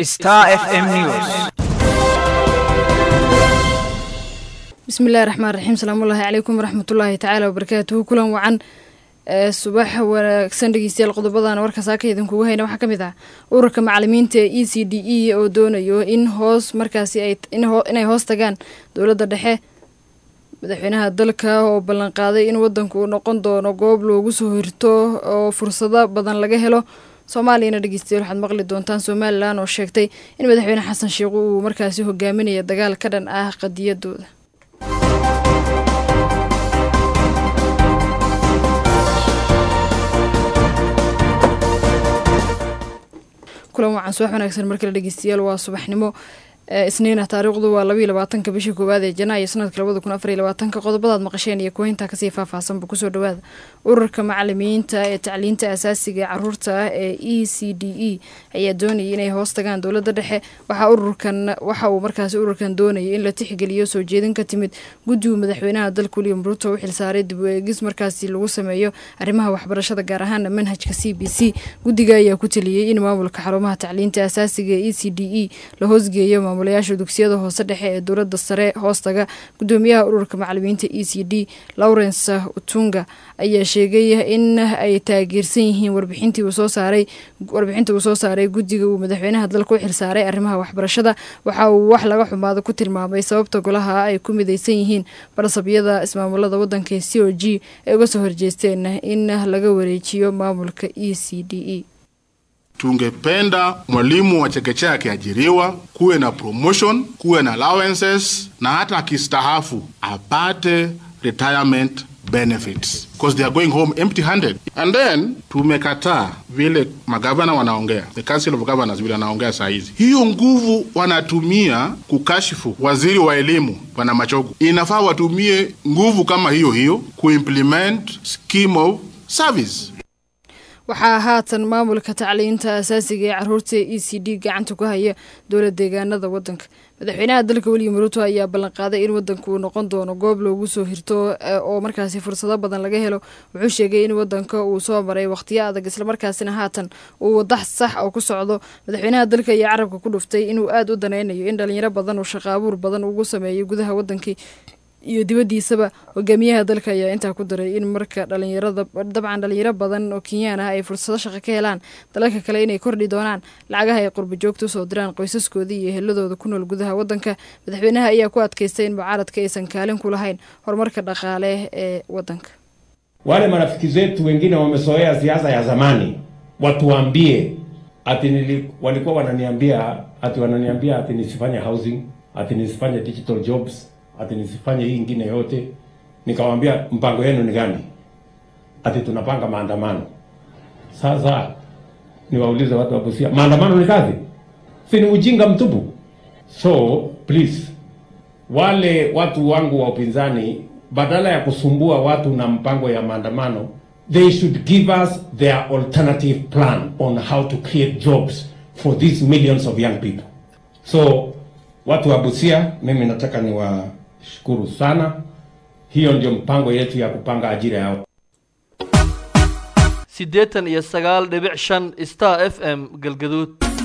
Star FM News. bismillahi raxmaan raxiim salaamullaahi calaykum waraxmatullaahi tacaala wabarakaatuhu kulan wacan ee subax wanaagsan dhegeystayaal qodobadan warka saaka idinkugu hayna waxaa ka mid ah ururka macalimiinta ee e c d e oo doonayo in hoos markaasi ay inay hoos tagaan dowladda dhexe madaxweynaha dalka oo ballanqaaday in wadanku uu noqon doono goob loogu soo hirto oo fursado badan laga helo soomaaliyana dhegeystayaal waxaad maqli doontaan somalilan oo sheegtay in madaxweyne xasan sheikh uu markaasi hogaaminaya dagaal ka dhan ah qadiyadooda kulan wacan subax wanaagsan markale dhegeystayaal waa subaxnimo isniina taariikhdu waa labaiyo labaatanka bishii koowaad ee janaayo sanadka labada kun afariyo labaatanka qodobadaad maqasheen iyo kuweyntaa kasii faahfaahsanba kusoo dhawaada ururka macalimiinta ee tacliinta asaasiga ee caruurta ah ee e c d e ayaa doonayay inay hoos tagaan dowladda dhexe waxaa ururkan waxa uu markaasi ururkan doonayay in la tixgeliyo soo jeedin ka timid guddigu madaxweynaha dalka william ruuto u xilsaaray dib u eegis markaasi lagu sameeyo arrimaha waxbarashada gaar ahaana manhajka c b c guddiga ayaa ku taliyey in maamulka xarumaha tacliinta asaasiga ee e c d e la hoosgeeyo maamulayaasha dugsiyada hoose dhexe ee dowladda sare hoostaga gudoomiyaha ururka macalimiinta e c d lawrence utunga ayaa sheegay in ay taageersan yihiin warbixintii uu soo saaray warbixintii uu soo saaray guddiga uu madaxweynaha dalka u xilsaaray arrimaha waxbarashada waxa uu wax laga xumaado ku tilmaamay sababta golaha ay ku midaysan yihiin barsabyada ismaamulada wadanka ee c o g ay uga soo horjeesteen in laga wareejiyo maamulka e c d e Tungependa mwalimu wa chekechea akiajiriwa, kuwe na promotion, kuwe na allowances, na hata akistahafu apate retirement benefits because they are going home empty handed. And then tumekataa vile magavana wanaongea, the council of governors vile wanaongea saa hizi, hiyo nguvu wanatumia kukashifu waziri wa elimu bwana Machogu, inafaa watumie nguvu kama hiyo hiyo kuimplement scheme of service waxaa haatan maamulka tacliinta asaasiga ee caruurta e c d gacanta ku haya dowla deegaanada wadanka madaxweynaha dalka william ruuto ayaa ballanqaaday in wadanku uu noqon doono goob loogu soo hirto oo markaasi fursado badan laga helo wuxuu sheegay in wadanka uu soo maray wakhtiyo adag islamarkaasina haatan uu wada sax oo ku socdo madaxweynaha dalka ayaa carabka ku dhuftay inuu aada u danaynayo in dhalinyaro badan uu shaqaabuur badan ugu sameeyo gudaha wadankii iyo dibadiisaba hogaamiyaha dalka ayaa intaa ku daray in marka dhalinyarada dabcan dhalinyaro badan oo kenyaan ah ay fursado shaqo ka helaan dalalka kale inay kordhi doonaan lacagaha ay qurba joogta usoo diraan qoysaskoodii iyo heladooda ku nool gudaha wadanka madaxweynaha ayaa ku adkaystay in mucaaradka aysan kaalin ku lahayn horumarka dhaqaale ee wadanka wale marafiki zetu wengine wamezoea siasa ya zamani watuambie ati nili, walikuwa wananiambia ati wananiambia ati nisifanye housing ati nisifanye digital jobs ati nisifanye hii ingine yote. Nikawambia mpango yenu ni gani? Ati tunapanga maandamano. Sasa niwaulize watu wa Busia, maandamano ni kazi? Si ni ujinga mtupu? So please, wale watu wangu wa upinzani, badala ya kusumbua watu na mpango ya maandamano, they should give us their alternative plan on how to create jobs for these millions of young people. So watu wa Busia, mimi nataka niwa shukuru sana. Hiyo ndio mpango yetu ya kupanga ajira yao. siddeetan iyo sagaal dhibic shan star f m galgaduud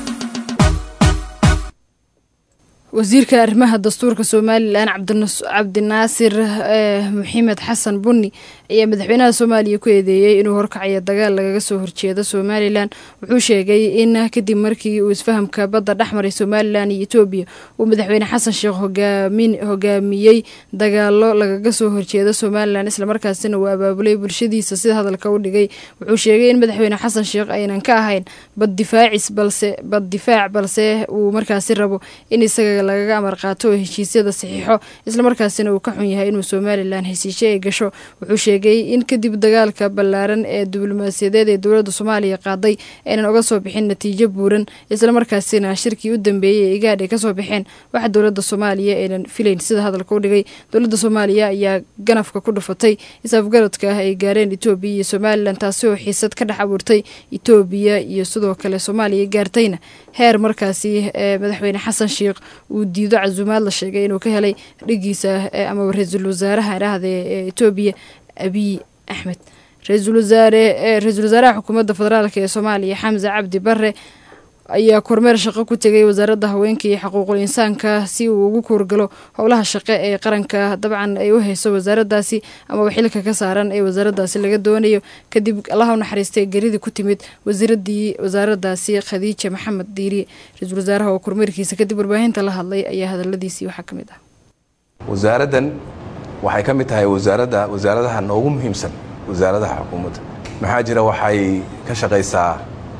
wasiirka arrimaha dastuurka somalilan cabdinaasir maxamed xasan bunni ayaa madaxweynaha soomaaliya ku eedeeyey inuu horkacayo dagaal lagaga soo horjeedo somalilan wuxuu sheegay in kadib markii uu isfahamka badda dhexmaray somalilan iyo etoobiya uu madaxweyne xasan sheekh hogaamiyey dagaalo lagaga soo horjeedo somalilan islamarkaasina uu abaabulay bulshadiisa sida hadalka u dhigay wuxuu sheegay in madaxweyne xasan sheekh aynan ka ahayn baddifaacis balse bad difaac balse uu markaasi rabo in isaga lagaga amar qaato oo heshiisyada saxiixo islamarkaasina uu ka xun yahay inuu somalilan heshiisye ay gasho wuxuu sheegay in kadib dagaalka ballaaran ee diblomaasiyadeed ee dowladda soomaaliya qaaday aynan uga soo bixin natiijo buuran islamarkaasina shirkii u dambeeyey ee igaadh ay kasoo baxeen waxa dowladda soomaaliya aynan filayn sida hadalka u dhigay dowladda soomaaliya ayaa ganafka ku dhufatay isafgaradka ah ay gaareen etoobiya iyo somalilan taasi oo xiisad ka dhex abuurtay etoobiya iyo sidoo kale soomaaliya gaartayna heer markaasi madaxweyne xasan sheekh uu diido casuumaad la sheegay inuu ka helay dhigiisa amaba ra-iisul wasaaraha idhaahda ee etoobiya abiy axmed ra-iisul wasaare ra-iisul wasaaraha xukuumadda federaalk ee soomaaliya xamse cabdi bare ayaa kormeer shaqo ku tegay wasaaradda haweenka iyo xuquuqul insaanka si uu ugu kuurgalo howlaha shaqo ee qaranka dabcan ay u hayso wasaaraddaasi amaba xilka ka saaran ee wasaaraddaasi laga doonayo kadib allaha u naxariistay geridii ku timid wasiiradii wasaaraddaasi khadiija maxamed diiri ra-iisul wasaaraha oo kormeerkiisa kadib warbaahinta la hadlay ayaa hadaladiisii waxaa ka mid ah wasaaraddan waxay ka mid tahay wasaaradda wasaaradaha noogu muhiimsan wasaaradaha xukuumadda maxaa jira waxay ka shaqaysaa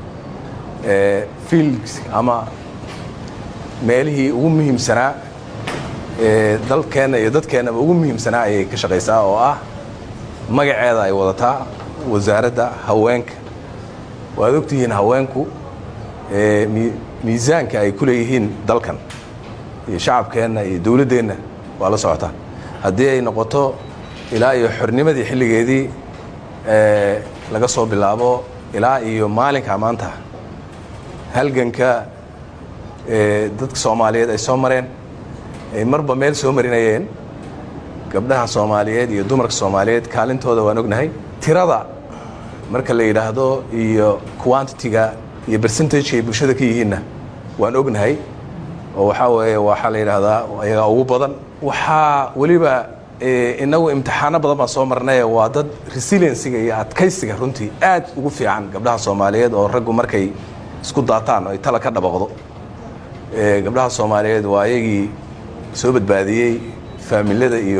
field ama meelihii ugu muhiimsanaa ee dalkeenna iyo dadkeennaba ugu muhiimsanaa ayay ka shaqaysaa oo ah magaceeda ay wadataa wasaaradda haweenka waad ogtihiin haweenku miisaanka ay ku leeyihiin dalkan iyo shacabkeenna iyo dowladdeenna waa la socotaa haddii ay noqoto ilaa iyo xornimadii xilligeedii laga soo bilaabo ilaa iyo maalinka maanta halganka dadka soomaaliyeed ay soo mareen ay marba meel soo marinayeen gabdhaha soomaaliyeed iyo dumarka soomaaliyeed kaalintooda waan ognahay tirada marka la yidhaahdo iyo quantitiga iyo bercentageka ay bulshada ka yihiinna waan ognahay oo waxaa weeye waxaa la yidhaahdaa ayagaa ugu badan waxaa weliba inagu imtixaano badan baan soo marnaye waa dad resiliensiga iyo adkaysiga runtii aad ugu fiican gabdhaha soomaaliyeed oo raggu markay isku daataan oo ay tala ka dhabaqdo gabdhaha soomaaliyeed waa ayagii soo badbaadiyey faamilada iyo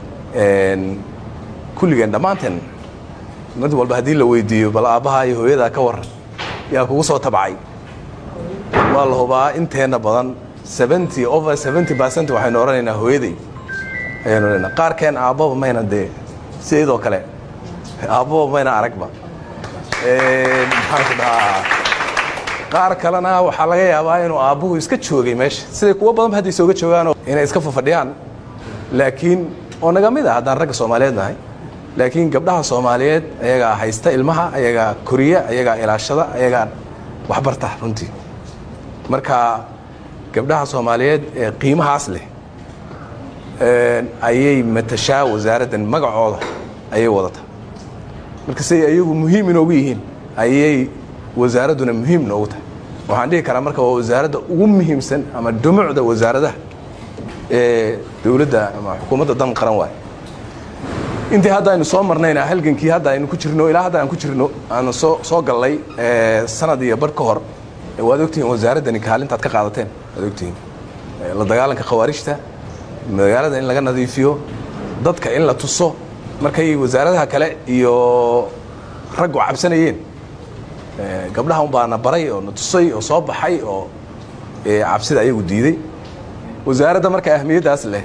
kulligeen dhammaanteen mid walba haddii la weydiiyo bal aabbaha iyo hooyadaa ka waran yaa kugu soo tabcay waa la hubaa inteenna badan seventy over seventy percent waxaynu odhanaynaa hooyaday ayaynu odhanaa qaarkeen aabbaba mayna dee sideedoo kale aabbaba mayna aragba maxaan ku dhahaa qaar kalena waxaa laga yaabaa inuu aabbuhu iska joogay meesha siday kuwo badanba hadday sooga joogaanoo inay iska fafadhiyaan laakiin oo naga mid ah haddaan ragga soomaaliyeed nahay laakiin gabdhaha soomaaliyeed ayagaa haysta ilmaha ayagaa koriya ayagaa ilaashada ayagaa waxbarta runtii marka gabdhaha soomaaliyeed ee qiimahaas leh ayay matashaa wasaaraddan magacooda ayay wadataa marka siday ayagu muhiim inoogu yihiin ayay wasaaradduna muhiim noogu tahay waxaan dhihi karaa marka waa wasaaradda ugu muhiimsan ama dhumucda wasaaradaha ee dowladda ama xukuumadda dan qaran waay intii hadda aynu soo marnayna halgankii hadda aynu ku jirno ilaa hadda aan ku jirno aanu soo soo gallay sanad iyo bar ka hor waad ogtihiin wasaaraddani kaalintaad ka qaadateen waad ogtihiin la dagaalanka khawaarijta magaalada in laga nadiifiyo dadka in la tuso markay wasaaradaha kale iyo raggu cabsanayeen gabdhaha un baana baray oo na tusay oo soo baxay oo cabsida ayagu diiday wasaaradda marka ahmiyaddaas leh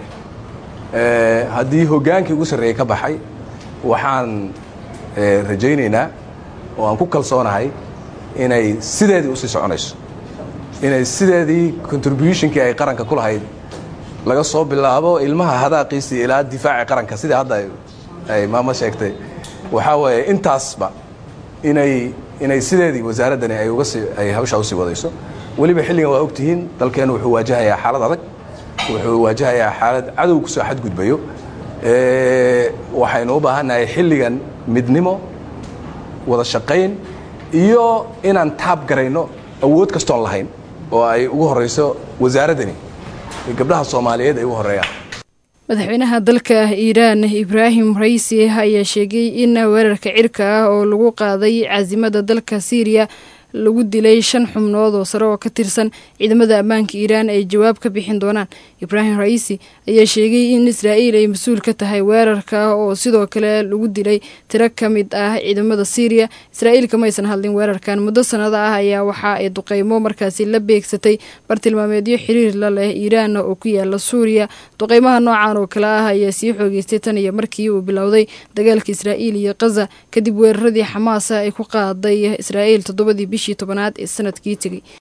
haddii hoggaankii ugu sarreeyey ka baxay waxaan rajaynaynaa oo aan ku kalsoonahay inay sideedii usii soconayso inay sideedii contributionkii ay qaranka ku lahayd laga soo bilaabo ilmaha hadaaqiisii ilaa difaaci qaranka sidii hadda ay maamo sheegtay waxaa weeye intaasba inay inay sideedii wasaaraddani ay uga sii ay hawshaa usii wadayso weliba xilligan waa ogtihiin dalkeennu wuxuu waajahayaa xaalad adag wuxuu waajahayaa xaalad cadow kusoo xadgudbayo waxaynu u baahannahay xilligan midnimo wada shaqayn iyo inaan taab garayno awood kastoon lahayn oo ay ugu horayso wasaaraddani gabdhaha soomaaliyeed ay ugu horeeyaan madaxweynaha dalka iiraan ibraahim raisi ayaa sheegay in weerarka cirka ah oo lagu qaaday caasimada dalka siiriya lagu dilay shan xubnood oo sare oo ka tirsan ciidamada ammaanka iiraan ay jawaab ka bixin doonaan ibraahim raisi ayaa sheegay in israa'iil ay mas-uul ka tahay weerarka oo sidoo kale lagu dilay tiro ka mid ah ciidamada siiriya israa'iil kamaysan hadlin weerarkan muddo sanado ah ayaa waxa ay duqeymo markaasi la beegsatay bartilmaameedyo xiriir la leh iiraan oo ku yaala suuriya duqeymaha noocan oo kale ah ayaa sii xoogeystay tan iyo markii uu bilowday dagaalka israa'iil iyo kaza kadib weeraradii xamaasa ay ku qaaday israa'iil toddobadii bishii tobanaad ee sanadkii tegey